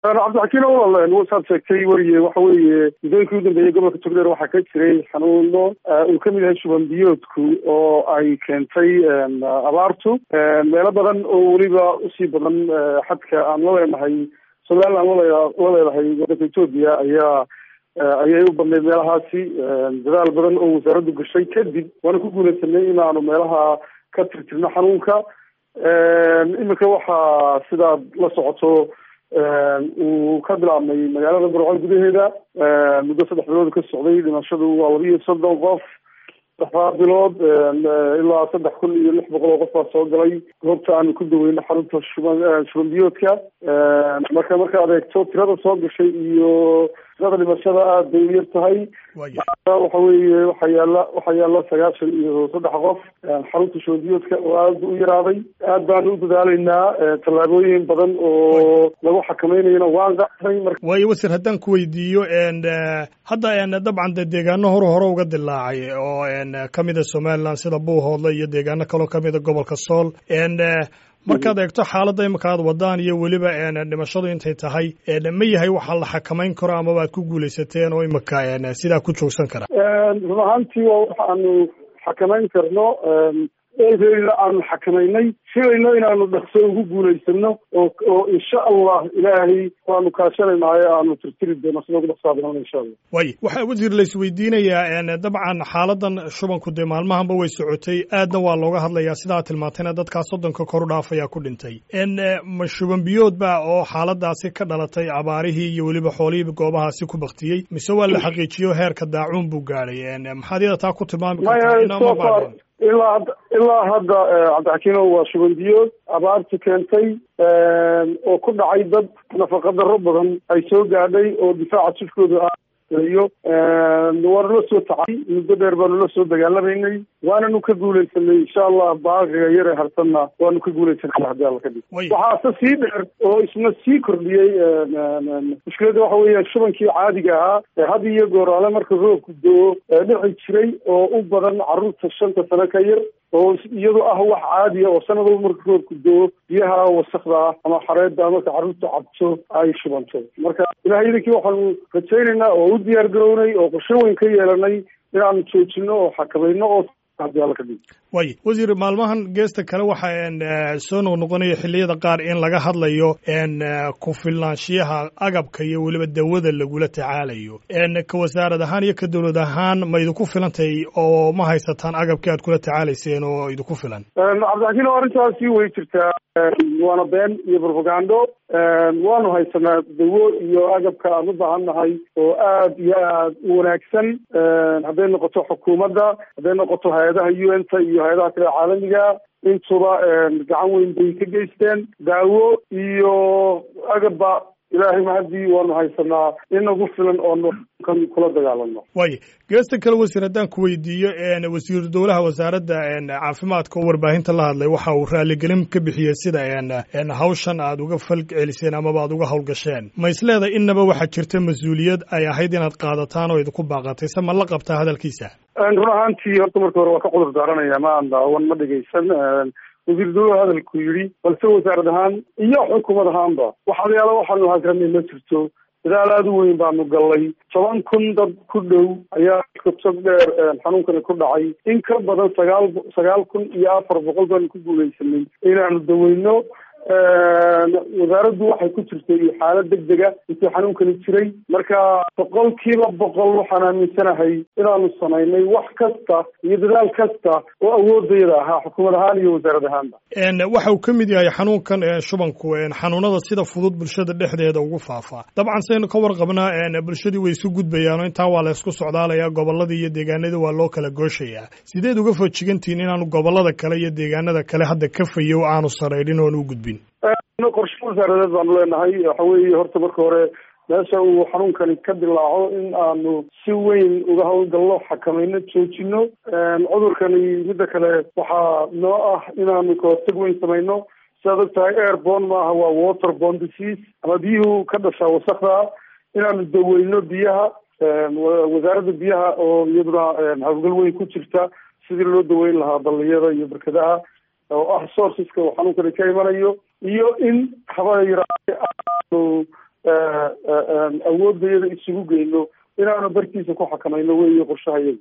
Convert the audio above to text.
cabdixakiin walaal wasaad sheegtay weriye waxa weeye muddooyinkii u dambeeyey gobolka togdheer waxaa ka jiray xanuuno uu kamid yahay shuban biyoodku oo ay keentay abaartu meelo badan oo weliba usii badan xadka aan la leenahay somaliland la leedahay waddanka etoobiya ayaa ayay u badnayd meelahaasi dadaal badan oo wasaaraddu gashay kadib waana ku guulaysanay inaanu meelaha ka tirtirno xanuunka iminka waxaa sidaad la socoto uu ka bilaabmay magaalada burco gudaheeda muddo saddex bilood ka socday dhimashadu waa laba iyo soddon qof saddexdaa bilood ilaa saddex kun iyo lix boqol oo qof baa soo galay goobta aanu ku daweyno xarunta shuban shuban biyoodka marka markaad eegto tirada soo gashay iyo tirada dhimashada aada bay u yar tahay waxa weeye waxaa yaala waxaa yaala sagaashan iyo saddex qof xarunta shuban biyoodka oo aada u yaraaday aad baanu u dadaaleynaa tallaabooyin badan oo lagu xakameynayana waan qaaday marka waayo wasir haddaan ku weydiiyo hadda dabcan de deegaano hore hore uga dilaacay oo kamida somaliland sida buuhoodle iyo deegaano kaloo kamida gobolka sool markaad eegto xaaladda imika aad wadaan iyo weliba dhimashadu intay tahay ma yahay waxa la xakamayn karo amaba aad ku guulaysateen oo imika sidaa ku joogsan kara run ahaantii waa waxaanu xakamayn karno eedeeda aanu xakamaynay filayno inaanu dhaqso ugu guulaysano oo oo insha allah ilaahay waanu kaashanaynayo aanu tirtiri doono sida ugu dhaqsaa badan insha allah way waxaa wasiir la isweydiinayaa dabcan xaaladan shubanku dee maalmahanba way socotay aadna waa looga hadlayaa sidaa tilmaantayna dadkaa soddonka kor u dhaafaya ku dhintay ma shuban biyood ba oo xaaladaasi ka dhalatay abaarihii iyo weliba xoolihii goobahaasi ku baktiyey mise waa la xaqiijiyo heerka daacuun buu gaadhay maxaad iyada taa ku tilmaami kartaa ilaa ilaa hadda cabdixakiino waa shuban biyood abaartu keentay oo ku dhacay dad nafaqa darro badan ay soo gaadhay oo difaaca jifkooda iyo waanu la soo tacay muddo dheer baanu la soo dagaalamaynay waananu ka guulaysanay insha allah baaqiga yare harsanna waanu ka guulaysanay hadii alla kadib waxaase sii dheer oo isna sii kordhiyey mushkiladda waxa weeya shubankii caadiga ahaa ee had iyo gooraale marka roobku do-o dhici jiray oo u badan carruurta shanta sano ka yar oo iyadu ah wax caadiya oo sanadaba marka roobku do-o biyaha wasakda ah ama xareedda marka carruurta cabto ay shubanto marka ilahay idinkii waxaanu rajaynaynaa oo u diyaar garownay oo qorshe weyn ka yeelanay inaanu joojino oo xakamayno oo way wasiir maalmahan geesta kale waxaa soo noqnoqonaya xilliyada qaar in laga hadlayo ku filnaanshiyaha agabka iyo weliba dawada lagula tacaalayo ka wasaarad ahaan iyo ka dowlad ahaan ma idinku filantahay oo ma haysataan agabkii aad kula tacaalayseen oo idinku filan cabdixakiin o arrintaasi way jirtaa waana been iyo propagando waanu haysanaa dawo iyo agabka aan u baahan nahay oo aad iyo aad u wanaagsan hadday noqoto xukuumadda hadday noqoto hay-adaha u n ta iyo hay-adaha kale caalamiga intuba gacan weyn bay ka geysteen daawo iyo agabba ilaahay mahadii waanu haysanaa in nagu filan oonu kan kula dagaalano way geesta kale wasiir haddaan ku weydiiyo wasiiru dowlaha wasaaradda caafimaadka oo warbaahinta la hadlay waxa uu raaligelin ka bixiyey sida hawshan aad uga fal celiseen amaba aad uga howlgasheen ma isleedahay innaba waxaa jirta mas-uuliyad ay ahayd inaad qaadataan oo idinku baaqatay se ma la qabtaa hadalkiisa run ahaantii horta marka hore waa ka cudur daaranaya ma aan daawan ma dhegaysan wasiir dowlaha hadalku yidhi balse wasaarad ahaan iyo xukuumad ahaanba waxaalayaala waxaanu hagarnay ma jirto dadaal aada u weyn baanu gallay toban kun dad ku dhow ayaa kutog dheer xanuunkani ku dhacay in ka badan sagaal sagaal kun iyo afar boqol baanu ku guulaysanay inaanu daweyno wasaaraddu waxay ku jirtay xaalad deg dega intii xanuunkani jiray marka boqolkiiba boqol waxaan aaminsanahay inaanu samaynay wax kasta iyo dadaal kasta oo awoodayada ahaa xukuumad ahaan iyo wasaarad ahaanba waxa uu ka mid yahay xanuunkan shubanku xanuunada sida fudud bulshada dhexdeeda ugu faafaa dabcan saynu ka warqabnaa bulshadii way isu gudbayaan oo intaa waa la isku socdaalaya gobolladii iyo deegaanadii waa loo kala gooshayaa sideed uga fojigantihiin inaanu gobollada kale iyo deegaanada kale hadda ka fayow aanu sarayrin oon u gudbin qorshe wasaaradeed baanu leenahay waxa weeye horta marka hore meesha uu xanuunkani ka dilaaco in aanu si weyn uga howlgalno xakamayno joojino cudurkani midda kale waxaa noo ah inaanu kahortag weyn samayno sidaad og tahay airborne maaha waa waterborne disease ama biyuhu ka dhashaa wasakda inaanu daweyno biyaha wasaaradda biyaha oo iyaduna hawlgal weyn ku jirta sidii loo daweyn lahaa balliyada iyo barkadaha oo ah sourceska uu xanuunkani ka imanayo iyo in haba yaraate aanu awoodayada isugu geyno inaanu bartiisa ku xakamayno weeye qorshahayaga